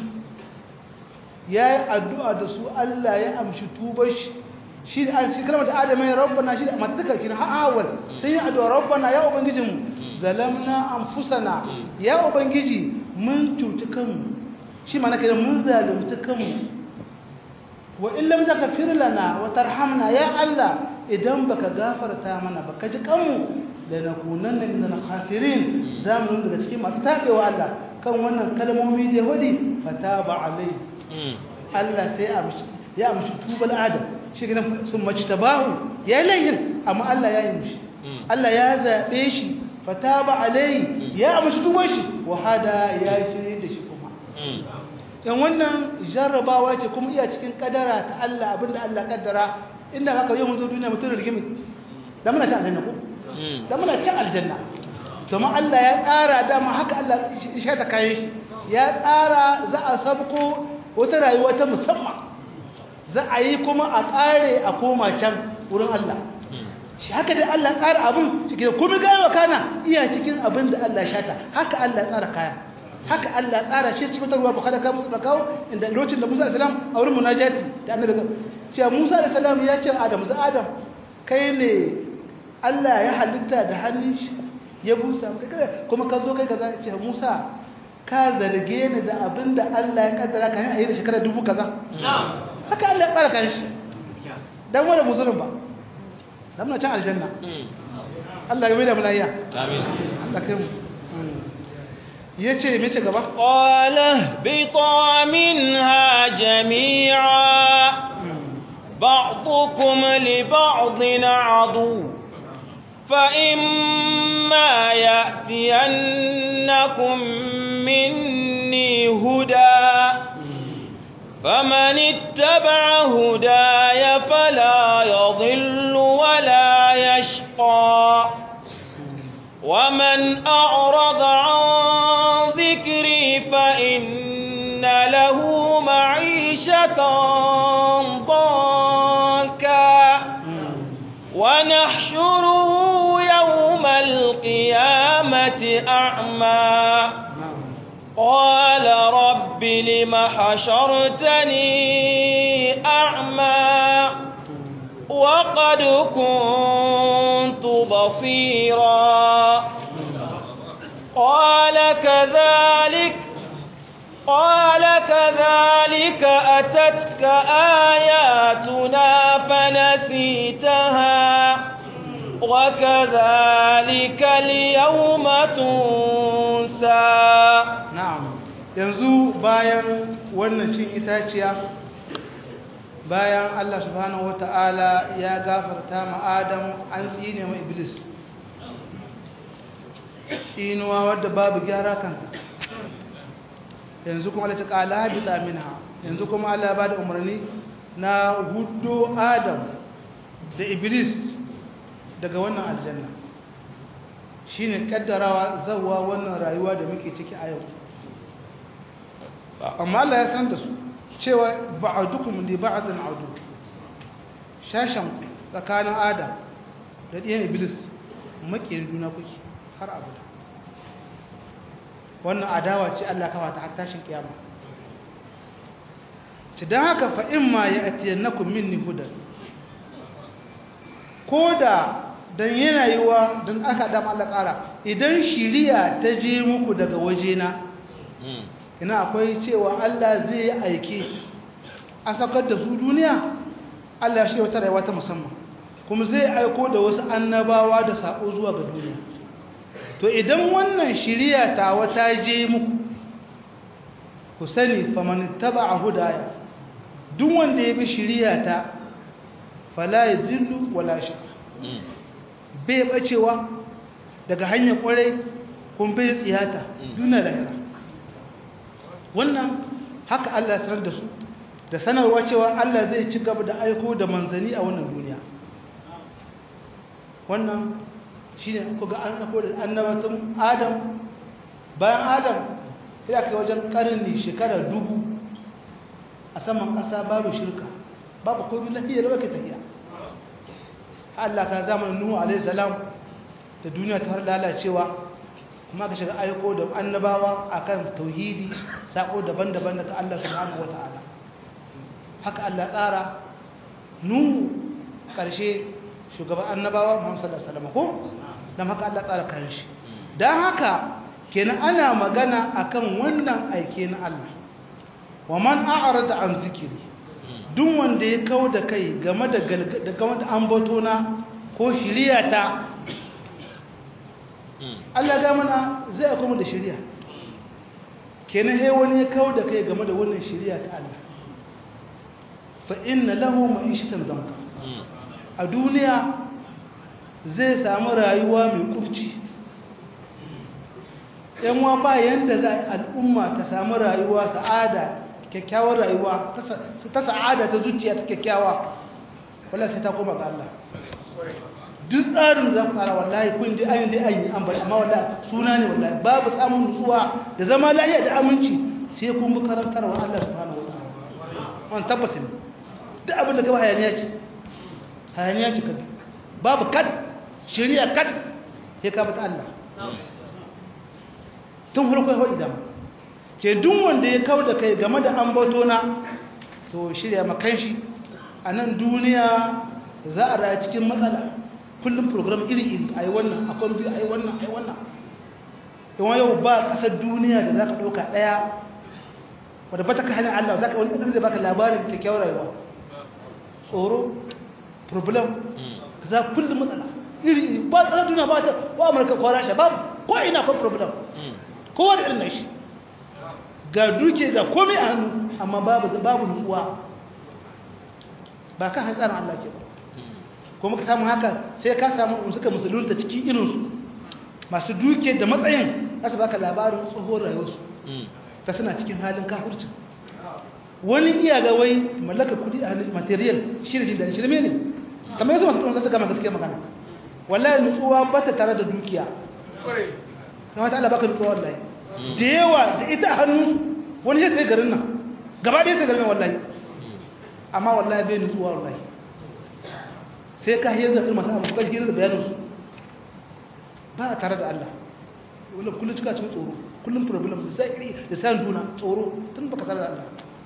yayi addu'a da su Allah ya amshi tubar shi shi an shi kalmar da Adam ya rabbana shi mata duka kin ha awal sai ya addu'a rabbana ya ubangiji mu zalamna anfusana ya ubangiji mun cuci kanmu shi mana kenan mun zalunci kanmu wa in lam taghfir lana wa tarhamna ya Allah idan baka gafarta mana baka ji kanmu da nakunanna min al-khasirin zamu daga cikin masu tabewa Allah kan wannan kalmomi da hudi fataba alai Allah sai ya amshi ya amshi tubal adam shi gidan sun mace tabahu ya layin amma Allah ya yi mishi Allah ya zabe shi fataba alai ya amshi tubar shi wa hada ya shirye da shi kuma yan wannan jarrabawa ce kuma iya cikin kadara ta Allah abinda Allah kaddara inda haka yau mun zo duniya mutum rigimi da muna cin aljanna ko da muna cin aljanna kuma Allah ya tsara dama haka Allah ya ta kayan shi ya tsara za a sabko wata rayuwa ta musamman za a yi kuma a kare a koma can wurin Allah shi haka dai Allah tsara abin cikin kuma gawa kana iya cikin abin da Allah shata haka Allah tsara kayan haka Allah tsara shi cikin ruwa ba kada ka musu da kawo inda lokacin da Musa alaihi salam a wurin munajati da annabi cewa Musa alaihi salam ya ce Adam za Adam kai ne Allah ya halitta da hannun shi ya busa kuma ka zo kai kaza ce Musa ka zarge ni da abinda Allah ya kaddara ka yi a shekara dubu kaza haka Allah ya tsara kan shi dan wani musulun ba dan muna can aljanna Allah ya mai da mu lafiya amin Allah kai mu yace me ce gaba qala bi minha jami'a ba'dukum li ba'din adu فإما يأتينكم مني هدى فمن اتبع هداي فلا يضل ولا يشقى ومن أعرض عن ذكري فإن له معيشة ضنكا ونحشره يوم القيامة أعمى قال رب لم حشرتني أعمى وقد كنت بصيرا قال كذلك قال كذلك كذلك أتتك آياتنا فنسيتها وكذلك اليوم تنسى na'am yanzu bayan wannan cin itaciya bayan Allah subhanahu wata'ala ya gafarta ma Adam an tsine ma Iblis tsinuwa wadda babu gyara kanta yanzu kuma Allah ta kala habita minha yanzu kuma Allah ya bada umarni na hudu Adam da Iblis daga wannan aljanna shine kaddarawa zawwa wannan rayuwa da muke ciki a yau amma Allah ya san da su cewa ba'adukum li ba'din adu shashan tsakanin Adam da ɗiyan Iblis makiyin juna kuke har abada wannan adawa ce Allah kawa ta har tashin kiyama ci dan haka fa imma ya'tiyannakum minni hudan koda dan yana yiwa dan aka da Allah tsara idan shiriya ta je muku daga wajena ina akwai cewa Allah zai yi aiki a saukar da su duniya Allah shi wata rayuwa ta musamman kuma zai aiko da wasu annabawa da sako zuwa ga duniya to idan wannan shiriya ta wata je muku ku sani faman taba'a hudaya duk wanda ya bi shiriya ta fala yadillu wala shaka bai bacewa daga hanyar kwarai kun bai tsiyata duniya lahira wannan haka Allah ya sanar da su da sanarwa cewa Allah zai ci gaba da aiko da manzani a wannan duniya wannan shine ku ga an aiko da annabatun Adam bayan Adam sai aka wajen karni shekara dubu a saman ƙasa babu shirka babu komai lafiya da wake tafiya Allah ka zamanin Nuhu alaihi salam da duniya ta har lalacewa kuma ka shiga aiko da annabawa akan tauhidi sako daban-daban daga Allah subhanahu wataala haka Allah tsara nu karshe shugaban annabawa Muhammad sallallahu alaihi wasallam ko dan haka Allah tsara karshe dan haka kenan ana magana akan wannan aike na Allah wa man a'rada an zikiri duk wanda ya kau da kai game da game da ambatona ko shiriyata Allah ga mana zai kuma da shari'a kenan sai wani ya kawo da kai game da wannan shari'a ta Allah fa inna lahu ma'ishatan danka a duniya zai samu rayuwa mai kurci yan wa ba yanda za al'umma ta samu rayuwa sa'ada kyakkyawar rayuwa ta sa'ada ta zuciya ta kyakkyawa wala sai ta koma ga Allah duk tsarin da za ku tsara wallahi kun ji ayin dai ayin an bari amma wallahi suna ne wallahi babu samun nutsuwa da zama lafiya da aminci sai kun bi karantarwa Allah subhanahu wa ta'ala wannan tabbas ne duk abin da gaba hayaniya ce hayaniya ce kabi babu kad shari'a kad sai ka bata Allah tun farko ya faɗi dama ke duk wanda ya kawo da kai game da ambato na to shirya makan shi a nan duniya za a raya cikin matsala kullum program iri-iri a yi wannan a kwan biyu a yi wannan a yi wannan yawan yau ba ƙasar duniya da za ka ɗauka ɗaya wadda ba ta ka hannun allah za ka wani ƙasar zai baka labarin kyakkyawar rayuwa tsoro problem ka za kullum matsala iri-iri ba ƙasar duniya ba ta ko amurka ko rasha babu ko ina kwan problem kowa da irin na shi ga duke ga komai a hannu amma babu babu nutsuwa ba kan hantsarin allah ke ba kuma ka samu haka sai ka samu suka musulunta cikin irinsu masu duke da matsayin za su baka labarin tsohon rayuwarsu ta suna cikin halin kafurci wani iya ga wai mallaka kudi a material shirin da shirme ne kamar yanzu masu kuma gama gaskiya magana wallahi nutsuwa ba ta tare da dukiya kamar ta Allah baka nutsuwa wallahi da yawa da ita a hannun wani sai garin nan gaba ɗaya sai garin nan wallahi amma wallahi bai nutsuwa wallahi sai ka hiyar da masu abu kashi hiyar da bayaninsu ba a tare da Allah wani kullum cika cikin tsoro kullum problem da sai da sayan juna tsoro tun baka tare da Allah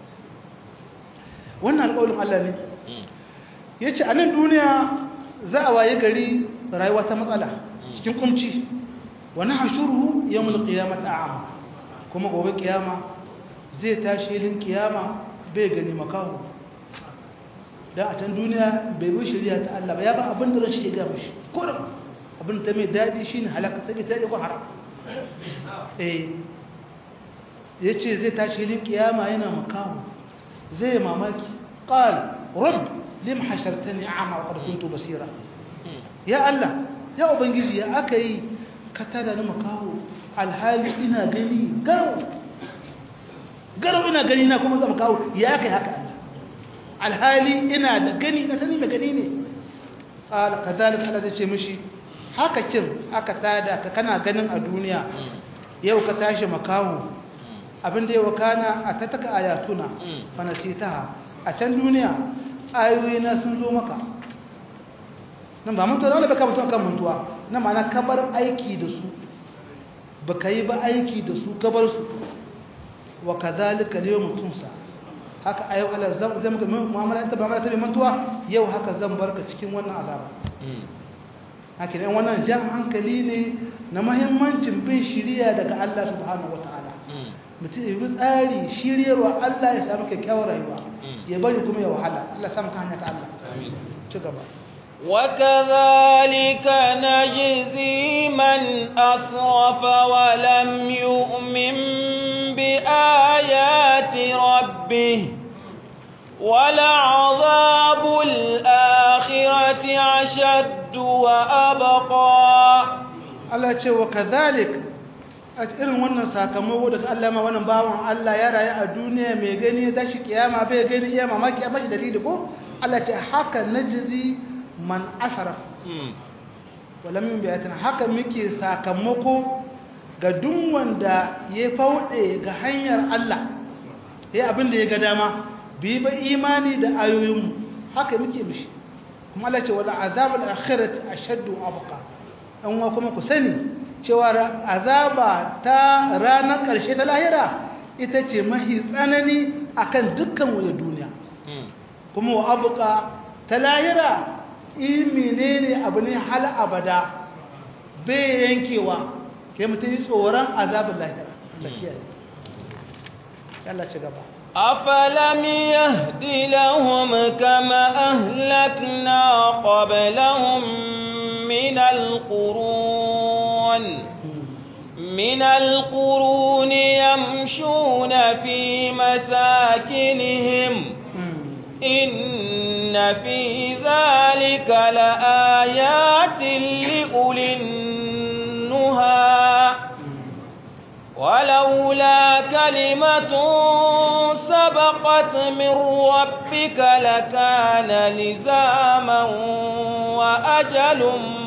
wannan alƙawarin Allah ne ya ce a nan duniya za a waye gari rayuwa ta matsala cikin kumci wani hashuru ya mulki kiyama ta amma kuma gobe kiyama zai tashi yin kiyama bai gani makaho don a can duniya bai bi shari'a ta Allah ba ya ba abin da rashi ya gama shi kurin abin da mai daɗi shi ne halaka ta ta yi haram eh ya ce zai tashi hilin kiyama yana makaho zai mamaki ƙal rab lim hashartani a'ma wa qad kuntu basira ya Allah ya ubangiji ya aka yi ka tada ni makaho alhali ina gani garau garau ina gani na kuma zama kawo ya kai haka alhali ina da gani na sani mai gani ne ƙala ka zalika Allah zai ce mishi haka kin aka tada ka kana ganin a duniya yau ka tashi makaho abinda yau kana a ta taka ayatuna fanasitaha a can duniya ayoyi na sun zo maka nan ba mutuwa wanda baka mutuwa kan mutuwa na ma'ana kabar aiki da su baka yi ba aiki da su kabar su wa kadhalika al-yawma tunsa haka ayo Allah zan zan maka mu'amala ta ba ma ta mantuwa yau haka zan barka cikin wannan azaba haka ne wannan jan hankali ne na muhimmancin bin shiriya daga Allah subhanahu wataala mutum ya bi tsari shiryarwa Allah ya samu kyakkyawar rayuwa ya bari kuma ya wahala Allah samu ka hanya ta Allah amin ci gaba وكذلك نجزي من أسرف ولم يؤمن بآيات ربه ولعذاب الآخرة أشد وأبقى Allah ce wa kazalik a irin wannan sakamako da Allah ma wannan bawan Allah ya rayu a duniya mai gani da shi kiyama bai gani iya mamaki a mashi dalili ko Allah ce haka najzi man asara wala min biyatina haka muke sakamako ga duk wanda ya faude ga hanyar Allah ya abin da ya ga dama bi ba imani da ayoyinmu haka muke mishi kuma Allah ce wala azabul akhirati ashaddu abqa an wa kuma ku sani cewa azaba ta ranar karshe ta lahira ita ce mahi tsanani akan dukkan wani duniya kuma wa abqa ta lahira ilmi ne abu ne hal abada bai yankewa kai mutum yi tsoron azabin lahira Allah ci gaba أفلم يهد لهم كما أهلكنا قبلهم من القرون من القرون يمشون في مساكنهم إن في ذلك لآيات لأولي النهى ولولا كلمة سبقت من ربك لكان لزاما وأجل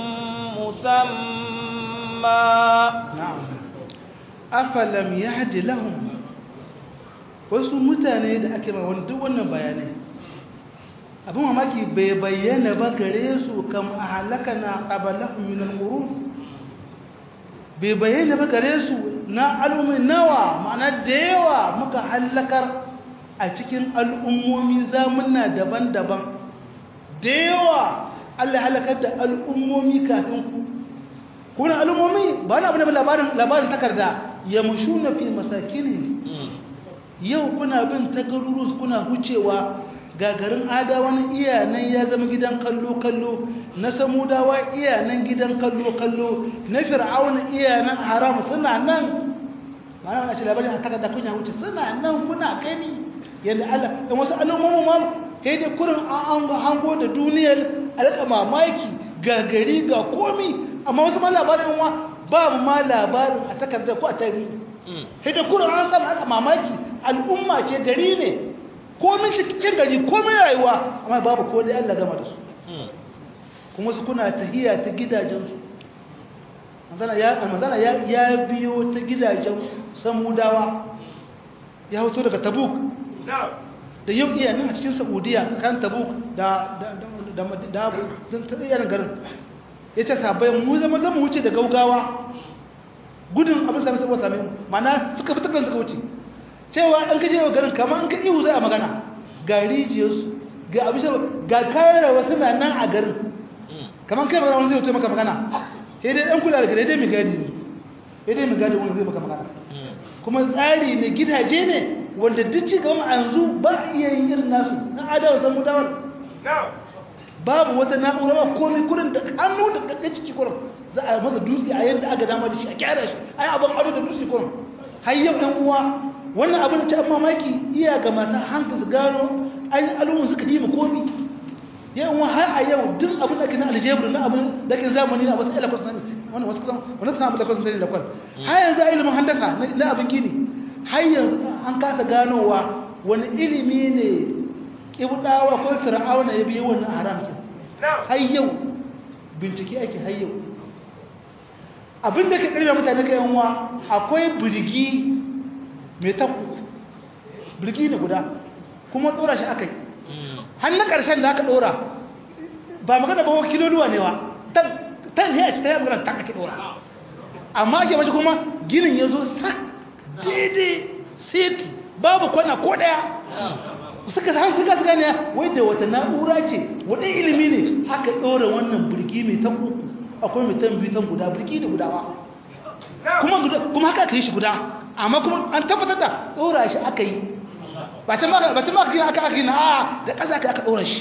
مسمى نعم أفلم يهد لهم wasu mutane da ake ba wani duk wannan bayanai abin mamaki bai bayyana ba gare su kam a halaka na ƙabalahun minan ƙuru bai bayyana ba gare su na al'ummi nawa ma'ana da yawa muka hallakar a cikin al'ummomi zamuna daban-daban da yawa allah halakar da al'ummomi kafin ku kuna al'ummomi ba na abu da labarin takarda ya mushu na fi masakini yau kuna bin tagarurus kuna hucewa gagarin adawan iyanan ya zama gidan kallo-kallo na samudawa iyanan gidan kallo-kallo na fir'aun iyanan haram suna nan ma'ana wani ce labarin a takarda kunya huce suna nan kuna gani yadda allah da wasu alamomin ma kai da kurin an hango da duniyar alƙa mamaki gagari ga komi amma wasu ma labarin wa ba ma labarin a takarda ko a tarihi sai da kurin an samu alƙa mamaki al'umma ce gari ne komin cikin gari komin rayuwa amma babu ko dai Allah gama da su kuma su kuna tahiya ta gidajensu manzana ya biyo ta gidajen samudawa ya hoto daga tabuk da yau iya nan a cikin saudiya tsakanin tabuk da tsayyar garin ya ce sabai mu zama zama wuce da gaugawa gudun abin sami sabuwa sami mana suka fi tafiyan suka wuce cewa an kaje wa garin kamar an ka ihu zai a magana ga rijiyarsu ga abin ga kayan rawa suna nan a garin kamar kai magana wani zai wuce maka magana sai dai ɗan kula da gare dai mai gadi ne sai dai mai gadi wani zai maka magana kuma tsari ne gidaje ne wanda duk ci gaba a yanzu ba a iya yin irin nasu na adawa san mutawar babu wata na'ura ba komai kurin da hannu da kakkan ciki kurin za a masa dutse a yadda aka dama da shi a kyara shi a yi abin ado da dutse kurin har yau ɗan uwa wannan abin da ci an mamaki iya ga masu hankali su gano an yi al'umma suka yi ma komi yau har a yau duk abin da ke na aljebru na abin da ke zamani na wasu ilakwas na wani wasu kusan wani suna abin da kwasan sani da kwal har yanzu a ilimin handasa na abin gini har yanzu an kasa ganowa wani ilimi ne ibdawa ko fir'auna ya biyo wannan haramci har yau bincike ake har yau abin da ke ƙarfi mutane ka yanwa akwai birgi mai taku birgi ne guda kuma ɗora shi aka yi har na ƙarshen da aka ɗora ba magana ba kiloluwa ne wa tan ne a ci ta yi magana tan ake ɗora amma ake mace kuma ginin ya zo sak daidai seti babu kwana ko ɗaya suka san suka suka ne wai da wata na'ura ce wani ilimi ne aka ɗora wannan birgi mai tan uku akwai mai tan biyu tan guda birgi da gudawa kuma haka aka yi shi guda amma kuma an tabbatar da ɗora shi aka yi ba ta maka gina aka gina a da ƙasa aka aka ɗora shi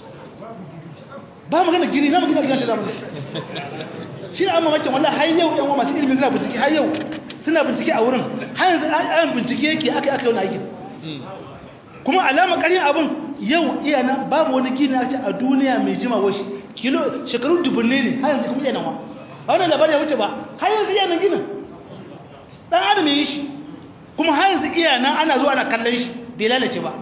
ba magana gini na magana gina ta zamani shi ne an mamakin wallah har yau yan masu ilimin suna bincike har yau suna bincike a wurin har yanzu an bincike yake aka aka yau na aikin kuma alama ƙarin abin yau iya nan babu wani gini a ce a duniya mai jima washi kilo shekaru dubunne ne har yanzu kuma iya nan wa a wannan labarin ya wuce ba har yanzu iya nan ginin ɗan adam ya yi shi kuma har yanzu iya nan ana zuwa ana kallon shi bai lalace ba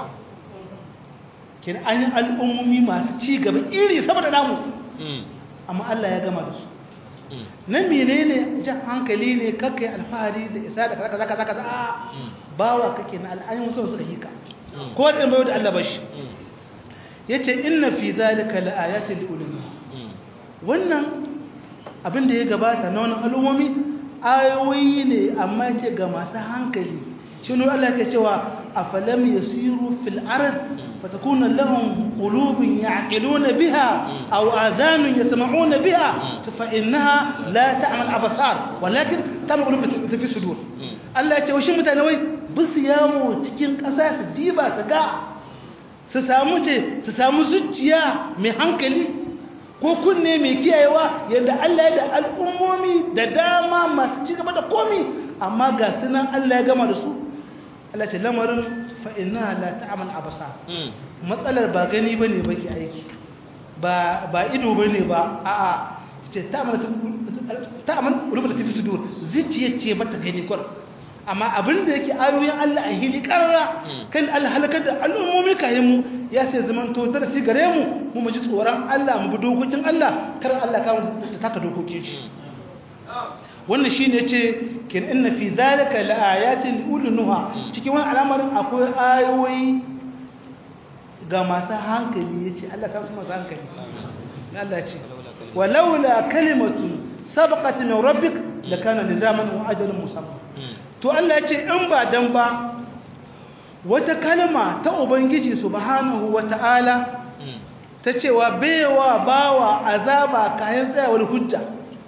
kin an yi al'ummomi masu ci gaba iri sama da namu amma Allah ya gama da su nan menene jan hankali ne kakai alfahari da isa da kaza kaza kaza a bawa kake na al'ayin wasu suka hika ko da mai da Allah bashi yace inna fi zalika laayatin liulil wannan abin da ya gabata na wannan al'ummomi ayoyi ne amma yace ga masu hankali shi ne Allah ke cewa afalam yasiru fil ard fatakuna lahum qulubun ya'qiluna biha aw adhanun yasma'una biha fa innaha la ta'mal absar walakin ta'mal qulub fi sudur Allah ya ce wa shi mutane wai bisu yawo cikin ƙasa su diba su ga su samu ce su samu zuciya mai hankali ko kunne mai kiyayewa yadda Allah ya da al'ummomi da dama masu ci gaba da komi amma ga sunan Allah ya gama da su Allah ce lamarin fa'ina la ta'amal abasa matsalar ba gani ba ne ba ke aiki ba ido ba ne ba a'a ce ta'amal rubuta tafi su dur zuciya ce mata gani kwar amma abin da yake ayoyin Allah a hili karara kan Allah halakar da al'ummomi kayan mu ya sai zaman to darasi gare mu mu mu ji tsoron Allah mu bi dokokin Allah kar Allah ka mu taka dokokin shi wannan shine yace kin inna fi zalika laayatin liulnuha cikin wannan al'amarin akwai ayoyi ga masu hankali yace Allah ka su masu hankali Allah ya ce walaula kalimatu sabaqat min rabbik lakana lizaman wa ajalun musamma to Allah ya ce in ba dan ba wata kalma ta ubangiji subhanahu wata'ala ta cewa baiwa bawa azaba kayan tsayawar hujja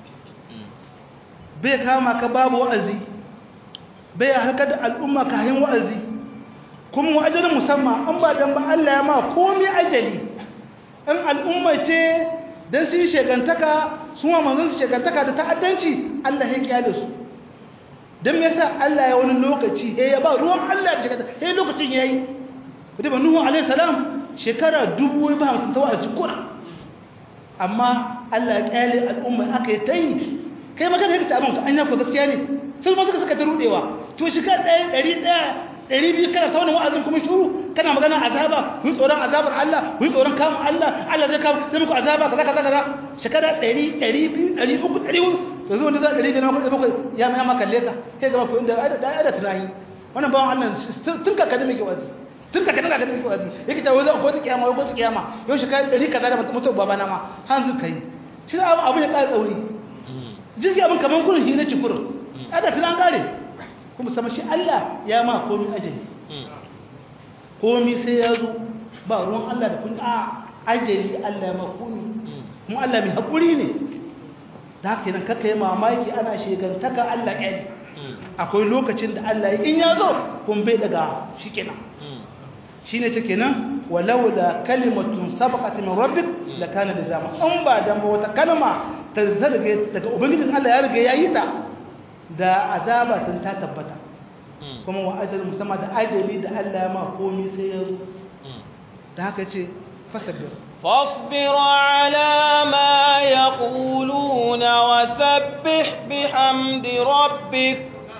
bai kama ka babu wa'azi bai harkar da al'umma kayan wa'azi kuma wa'ajalin musamman an ba dan ba Allah ya ma komai ajali in al'umma ce dan su yi shegantaka su ma manzon su shegantaka da ta'addanci Allah ya kiyaye su don me yasa Allah ya wani lokaci he ya ba ruwan Allah da shekara he lokacin yayi da ba Nuhu alaihi salam shekara dubu ba hamsin tawa a cikura amma Allah ya kyale al'umma aka yi ta yi kai magana yake ta abin an ya ko gaskiya ne sai ma suka suka ta rudewa to shekara ɗaya ɗari ɗaya ɗari biyu kana ta wani wa'azin kuma shuru kana magana azaba ku yi tsoron azabar Allah ku yi tsoron kamun Allah Allah zai kawo zai muku azaba kaza kaza kaza shekara ɗari ɗari biyu ɗari uku ɗari uku to zo wanda za ɗari biyar na bakwai ya ma ma kalle ka sai gaba ku inda da da tunani wannan bawan Allah tun ka kada muke wazi tun ka kada ka kada muke wazi yake ta wazo ko ta kiyama ko ta kiyama yau shekara ɗari kaza da mutu babana ma hanzu kai shi abu abu ya ƙara tsauri jirgi abin kamar kurin hira ci kurin ada filan kare kuma sama shi Allah ya ma komi ajali komi sai ya zo ba ruwan Allah da kun a ajali Allah ya ma komi kuma Allah mai haƙuri ne da haka yana kaka yi mamaki ana shegantaka Allah ƙyali akwai lokacin da Allah in ya zo kun bai daga shi kenan shi ne ce kenan walau da kalimatun sabaqat min rabbik la kana lizama an ba dan ba wata kalma ta zarge daga ubangijin Allah ya riga ya yi ta da azaba tun ta tabbata kuma wa ajal musamman da ajali da Allah ya ma komai sai ya zo da haka ce fasabir فاصبر على ما يقولون وسبح بحمد ربك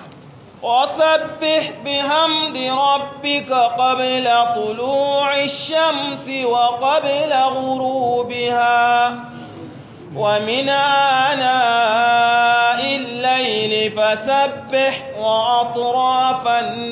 وسبح بحمد ربك قبل طلوع الشمس وقبل غروبها ومن آناء الليل فسبح وأطراف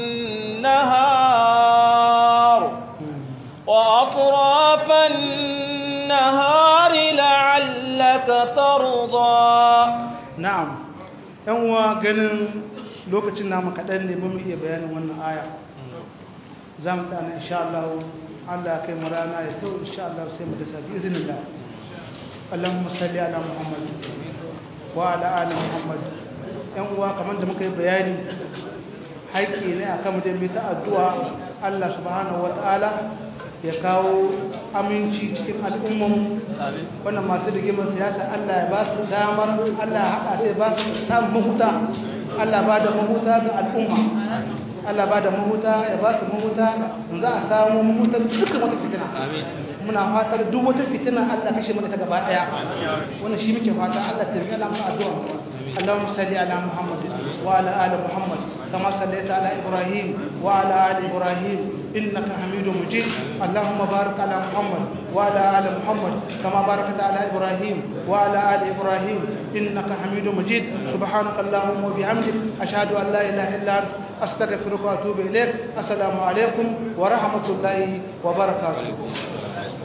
النهار وأطراف النهار لعلك ترضى na'am yan uwa ganin lokacin namu kaɗan ne mun iya bayanin wannan aya za mu tsana insha Allah Allah kai mu rana ya tau insha Allah sai mu dasa bi iznillah Allahumma salli ala Muhammad wa ala ali Muhammad yan uwa kamar da muka yi bayani haƙƙi ne akan mu da mu ta addu'a Allah subhanahu wataala ya kawo aminci cikin al'umman wannan masu rigimar siyasa Allah ya ba su damar Allah ya haɗa sai ba su samun mahuta Allah ba da mahuta ga al'umma Allah ba da mahuta ya ba su mahuta za a samu mahutar dukkan wata fitina muna fatar duk wata fitina Allah kashe mana ta gaba daya wannan shi muke fata Allah ta rika lamu addu'a Allahumma salli ala Muhammad wa ala ali Muhammad kama sallaita ala Ibrahim wa ala ali Ibrahim إنك حميد مجيد اللهم بارك على محمد وعلى آل محمد كما باركت على إبراهيم وعلى آل إبراهيم إنك حميد مجيد سبحانك اللهم وبحمدك أشهد أن لا إله إلا أنت أستغفرك وأتوب إليك السلام عليكم ورحمة الله وبركاته